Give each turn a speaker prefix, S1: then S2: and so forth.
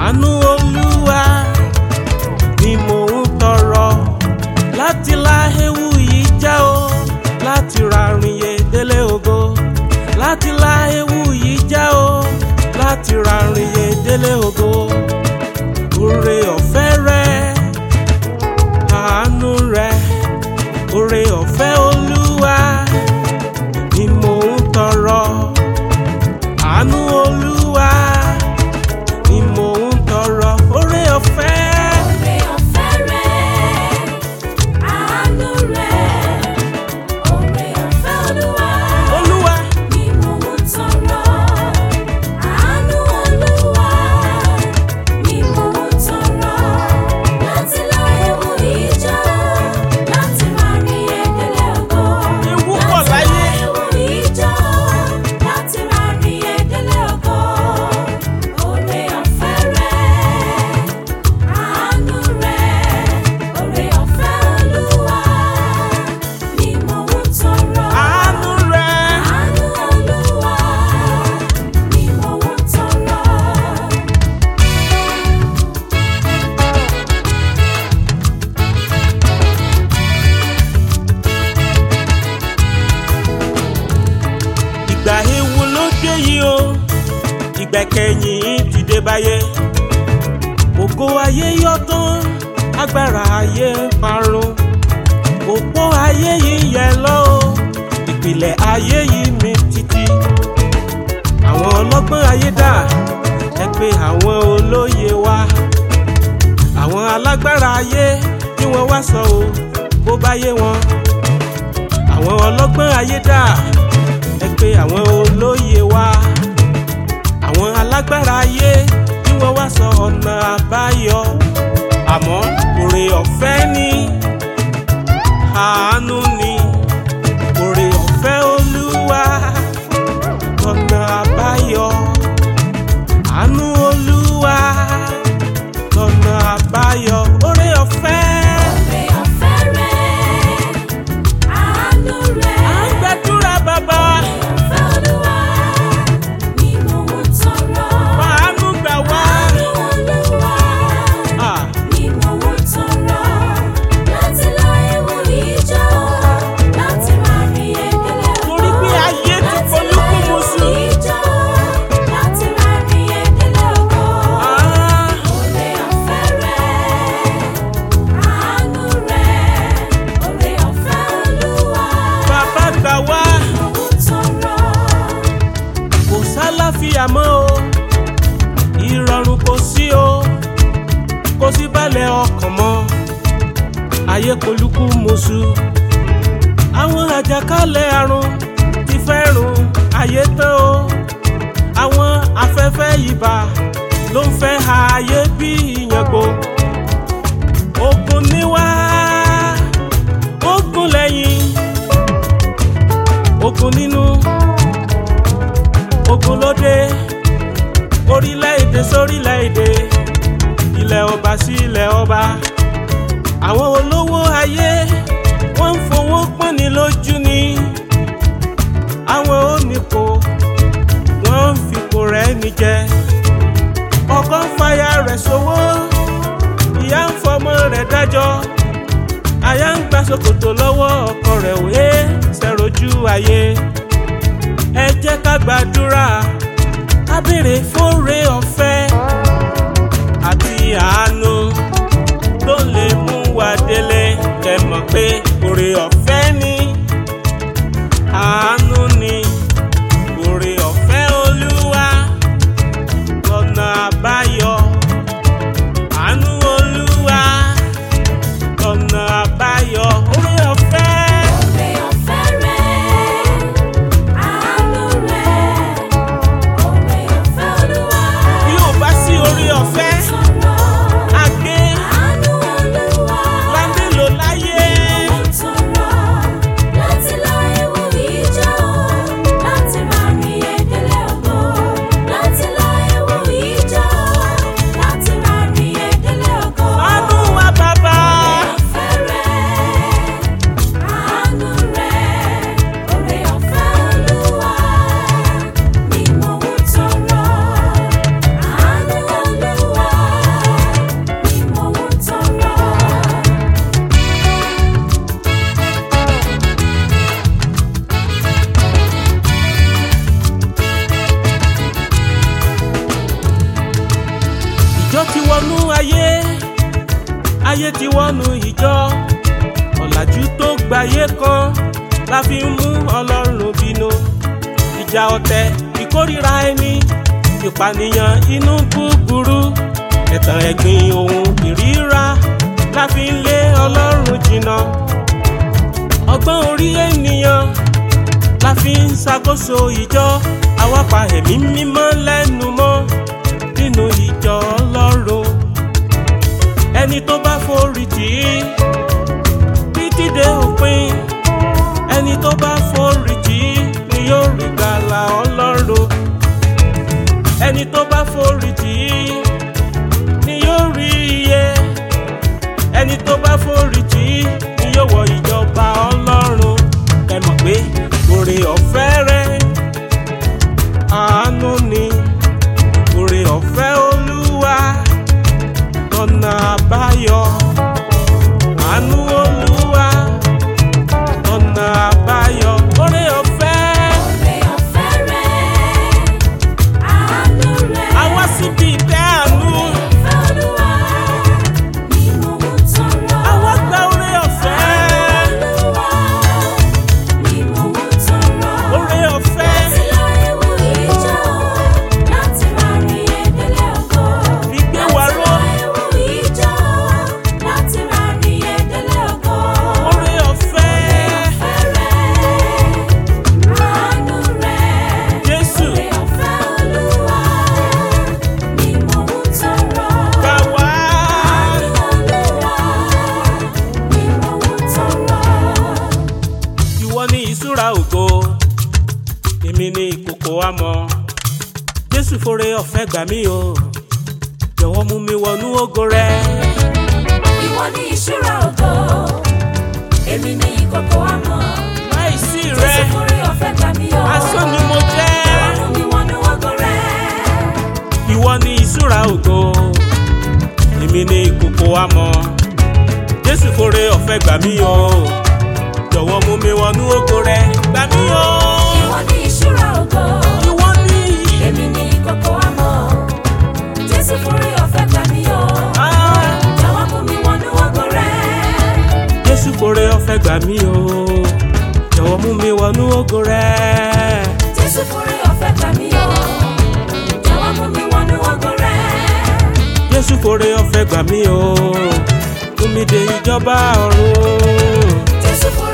S1: àánú olúwa ni mò ń tọrọ láti la ewu yìí já o láti ra rìnyè délé ògo láti la ewu yìí já o láti ra rìnyè délé ògo oore ọ̀fẹ́ rẹ àánú rẹ oore ọ̀fẹ́ olúwa ni mò ń tọrọ àánú olúwa ni mò ń tọrọ oore ọ̀fẹ́.
S2: Oore ọ̀fẹ́ rẹ̀, àánú rẹ̀, oore ọ̀fẹ́ Olúwa
S1: olúwa
S2: ni mò ń tọrọ. Àánú Olúwa ni mò ń tọrọ. Láti la ewu yìí já, láti máa rí ẹ̀dẹ̀lẹ̀ ògo.
S1: Ewu pọ̀
S2: Láti la
S1: láyé.
S2: ewu yìí já, láti máa rí ẹ̀dẹ̀lẹ̀ ògo. Oore ọ̀fẹ́ rẹ̀. Àánú rẹ̀, oore ọ̀fẹ́ Olúwa ni mò ń tọrọ.
S1: àánú rẹ
S2: Àánú Olúwa ni mò ń tọrọ.
S1: ìgbà ewu ló dé yìí o ìgbẹ́kẹ̀yìn ti dé báyé ògo ayé yọ tán agbára ayé parun òpó ayé yìí yẹ lọ o ìpìlẹ̀ ayé yìí mi títí àwọn ọlọ́gbọ́n ayé dà ẹ pé àwọn olóye wá àwọn alágbára ayé kí wọ́n wá sọ o bó bá yé wọn àwọn ọlọ́gbọ́n ayé dà ẹ pé àwọn olóye wá àwọn alágbára ayé kí wọ́n wá sọ ọ̀nà àbáyọ àmọ́ òrè ọ̀fẹ́ ni àánú ni òrè ọ̀fẹ́ olúwa ọ̀nà àbáyọ àánú olúwa ọ̀nà àbáyọ òrè ọ̀fẹ́.
S2: Oore ọ̀fẹ́ rẹ̀, àánú rẹ̀,
S1: à ń gbàdúrà bàbá
S2: ọ̀fẹ́ Olúwa ni mò ń tọrọ.
S1: fàánú gbà wá.
S2: Àánú Olúwa
S1: Ah.
S2: ni mò ń tọrọ. Láti la ewu yìí já, láti máa rí ẹ̀dẹ̀lẹ̀ ògo.
S1: torí pé ayé ti polúkúmuṣu.
S2: Láti máa rí ẹ̀dẹ̀lẹ̀ ògo.
S1: Ah.
S2: Oore ọ̀fẹ́ rẹ̀, àánú rẹ̀, oore ọ̀fẹ́ Olúwa
S1: bàbá gbà wá
S2: ni mò ń tọrọ.
S1: kò sálàfíà mọ́ o ìrọ̀rùn kò sí o kò sí balẹ̀ ọkàn mọ́ ayé polúkú mọ́ṣú àwọn àjàkálẹ̀ àrùn ti fẹ́ run ayé tán o àwọn afẹ́fẹ́ ibà ló ń fẹ́ ha ayé bí ìyàngbò ogun níwá ogun lẹ́yìn ogun nínú ogun lóde orílẹ̀-èdè sórílẹ̀-èdè ilẹ̀ ọba sí ilẹ̀ ọba àwọn olówó ayé wọ́n ń fowó pọ́nni lójú ni àwọn onípò wọ́n ń fipò rẹ̀ níjẹ ọkọ ń fàyà rẹ̀ sówó ìyá ń fọmọ rẹ̀ dájọ́ aya ń gba ṣòkòtò lọ́wọ́ ọkọ rẹ̀ òye ṣẹ̀rọ̀jú ayé ẹ jẹ́ ká gbàdúrà ká béèrè fóore ọ̀fẹ́ àti àánú tó lè mú wa délé kẹ́ mọ̀ pé oore ọ̀fẹ́ ni àánú ni oore ọ̀fẹ́ olúwa lọ́nà àbáyọ àánú olúwa lọ́nà àbáyọ oore ọ̀fẹ́.
S2: Oore ọ̀fẹ́ rẹ̀, àánú rẹ̀, oore ọ̀fẹ́ Olúwa
S1: bí ò bá sí ìjọ ti wọnú ayé ayé ti wọnú ìjọ ọ̀làjú tó gbayé kan la fi ń mú ọlọ́run bínú ìjà ọ̀tẹ̀ ìkórìíra ẹni ìpànìyàn inú búburú ẹ̀tàn ẹ̀gbin ohun ìríra la fi ń lé ọlọ́run jìnnà ọgbọ́n orí ènìyàn la fi ń ṣàkóso ìjọ àwa pa ẹ̀mí mímọ́ lẹ́nu mọ́ nínú ìjọ ọlọ́run ẹni tó bá forí tì í títí dé òpin ẹni tó bá forí tì í ni yóò rí gbàlà ọlọ́run ẹni tó bá forí tì í ni yóò rí iye ẹni tó bá forí tì í ni yóò wọ ìjọba ọlọ́run ẹ mọ̀ pé oore ọ̀fẹ́ rẹ àánú ni oore ọ̀fẹ́ olúwa lọ́nà àbáyọ àánú olúwa lọ́nà àbáyọ oore ọ̀fẹ́
S2: Oore ọ̀fẹ́ rẹ̀, àánú rẹ̀.
S1: àwa síbi ìtẹ́ àánú
S2: Ìfẹ́ Olúwa ni mò ń tọrọ.
S1: àwa gba oore ọ̀fẹ́
S2: Olúwa ni mò ń tọrọ.
S1: oore ọ̀fẹ́
S2: Láti lọ ewu ìjọ, láti máa rí ẹ̀dẹ́lẹ̀ ògo.
S1: fi gbé wa
S2: Láti
S1: ró
S2: lọ ewu ìjọ, láti máa rí ẹ̀dẹ́lẹ̀ ògo.
S1: oore ọ̀fẹ́
S2: Ìfẹ́ rẹ̀, àánú rẹ̀.
S1: jésù
S2: Oore ọ̀fẹ́ Olúwa ni mò ń tọrọ.
S1: gbà wá ìwọ ni ìṣúra ògo èmi ni ìkòkò àmọ́ jésù fore ọ̀fẹ́ gbà mí o jọ̀wọ́ mú mi wọnú ògo rẹ
S2: Ìwọ ni ìṣúra ògo, èmi ni ìkòkò àmọ́.
S1: láìsí rẹ
S2: Jésù forí ọ̀fẹ́ gbà mí o.
S1: asán ni mo jẹ́
S2: Ọ̀run mi wọnú ògo rẹ̀.
S1: ìwọ ni ìṣúra ògo èmi ni ìkòkò àmọ́ jésù fore ọ̀fẹ́ gbà mí o jọ̀wọ́ mú mi wọnú ògo rẹ gbà mí o
S2: Ìwọ ni ìṣúra ògo,
S1: ìwọ ni
S2: èmi ni ìkòkò àmọ́. Jésù forí ọ̀fẹ́ gbà mí o.
S1: ah,
S2: Jọ̀wọ́ mú mi wọnú ògo rẹ̀.
S1: jésù fore ọ̀fẹ́ gbà mí o jọ̀wọ́ mú mi wọnú ògo rẹ.
S2: Jésù forí ọ̀fẹ́ gbà mí o. Jọ̀wọ́ mú mi wọnú ògo rẹ̀.
S1: jésù fore ọ̀fẹ́ gbà mí o mú mi dé ìjọba ọ̀run
S2: Jésù forí